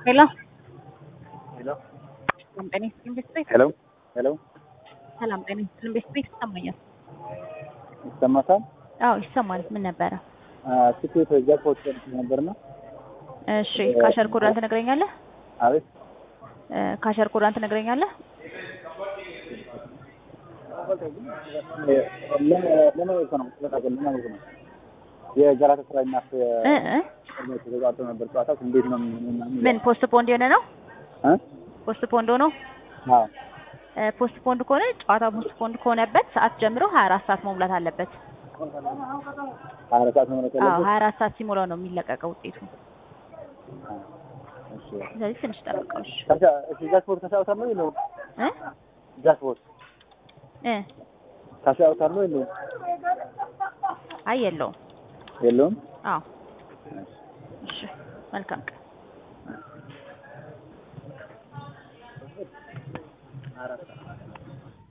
Hello. Hello. ሰላም ጤና ይስጥልኝ ቤተሰብ። ሄሎ ሄሎ ሰላም ጤና ይስጥልኝ ቤተሰብ። ይሰማኛል? ይሰማታል? አዎ ይሰማል። ምን ነበረ? ትኬት ጃክፖት ነበርና እሺ ካሸር ኮዳን ትነግረኛለህ? አቤት እ ካሸር ኮዳን ትነግረኛለህ? ለማለት ነው ለማለት ነው የጋላታ ስራ እና እ እ ተጋጥቶ ነበር ጨዋታው እንዴት ነው ምን ፖስት ፖንድ የሆነ ነው? እ ፖስት ፖንድ ሆኖ አዎ እ ፖስት ፖንድ ከሆነ ጨዋታ ፖስት ፖንድ ከሆነበት ሰዓት ጀምሮ 24 ሰዓት መሙላት አለበት። አራት ሰዓት ነው ማለት አዎ 24 ሰዓት ሲሞላው ነው የሚለቀቀው ውጤቱ። እሺ ስለዚህ ትንሽ ጠብቀው። እሺ ከዛ እሺ ጃክፖት ከሻውታል ነው የለውም እ ጃክፖት እ ከሻውታል ነው የለውም አይ የለውም። የለውም አዎ እሺ መልካም ቀን። አራት